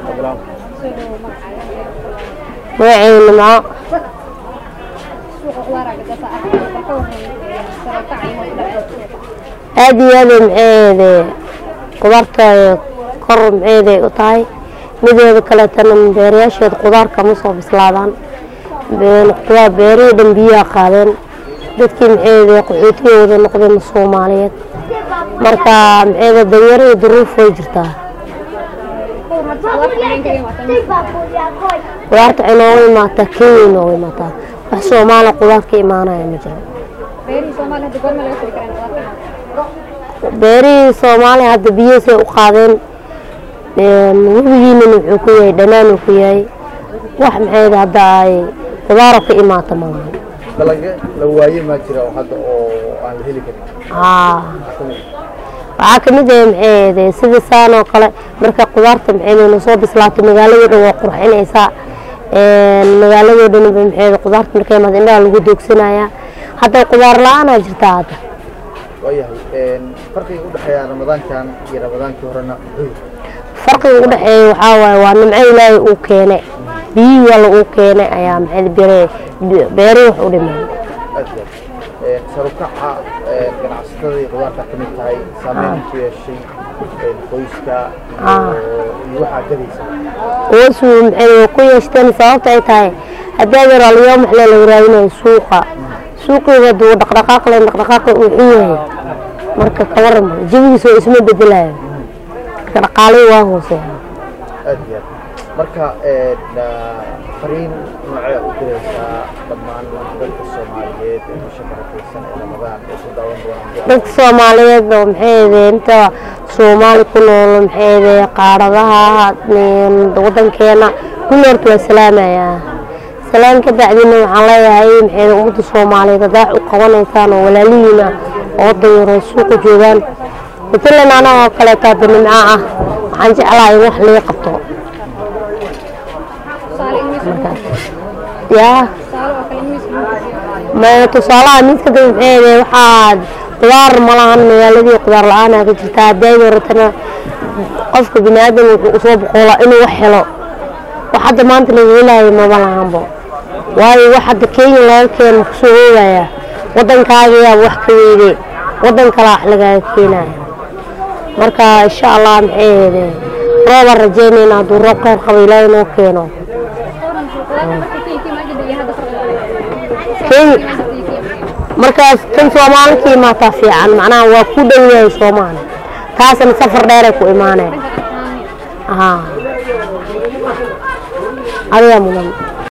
magacayna maco aad iyo aad maxeede qudaarta kor maxeeday u tahay mideeda kaleetana beerayaasheeda qudaar kama soo bislaadaan qudaar beerihii dhan biyaha qaadeen dadkii maxeede qaxootiga wada noqdeen soomaaliyeed marka maxeede danyaro iyo duruuf way jirtaa qudaarta waxay nooga imaataa kenya nooga imaataa wax soomaaliya qudaar ka imaanaya ma jiro beerihii soomaaliya hadda biyihiisay u qaadeen webigiinana wuxuu ku yahay dhanaan uu ku yahay wax maxayd hadda ay qudaaro ka imaata maaha dalagyo la waaye maa jira oo hadda oo aan la heli karin haa waxaa kamid ah maxayd sida saan oo kale marka qudaarta maxayd soo bislaato magaaladoo dhan waa qurxinaysaa magaaladoo dhan maxayd qudaarta markay imaado indhaha lagu doogsanayaa hadda qudaar la-aanaa jirtaa hadda waayahay farqiga u dhexeeya ramadaankan iyo ramadaankii horena muxuu yahay farqiga u dhexeeya waxaa waaye waa nimco ilaahay uu keenay biyihii alla uu keenay ayaa maxay beere beeri wax u dhimay aad iyo aad sarukaca ganacsatada iyo qudaarta ka mid tahay saameyn ku yeeshay qoyska iyo iyo waxaa gadaysa hoosu maxay ku yeeshteen sababta ay tahay haddii adeer alyoom wax la waraabinayo suuqa suuqiga duu dhaqdhaqaaq leen dhaqdhaqaaqa uu xun yahay marka ka waran jawigiisa oo isma bedelayo marka dhaqaalihii waa hooseeya aad iyo aad marka fariin noocee u diraysaa dhammaan dadka soomaaliyeed ee bisha barakeysan ee ramadaan ee ku daawan doonaan dadka soomaaliyeed oo maxay inta soomaali ku nool maxay qaaradaha wadankeena kulli horta waa salaamayaa salaan ka bacdina waxaan leeyahay maxay ummadda soomaaliyeed haddaa wax u qabanaysaan oo walaalihiina oo dayaro suuqa joogaan matalan anaga oo kaleeto hadda nimco ah waxaan jeclahay in wax laga qabto yaa ma tusaalaha midka dad maxay waxaad qudaar ma lahan magaaladii qudaar la-aanaa ka jirta hadday yaratana qofka bini aadam wuxuu usoo boqoolaa inuu wax helo wax hadda maanta laga helaayo maba lahanbo waayo wax hadda kenya laga keeno kusoo oogaya waddankaagayaa wax ka weyde waddan kalaa wax lagaaga keenaya marka insha allah maxay ahayde roobaan rajeynayna hadduu roob kheyr qabo ilaahay noo keeno kenya markaas tan soomaali ka imaataa fiican macnaha waa ku dhow yahay soomaali taasna safar dheeray ku imaaneen haa adigaa mudan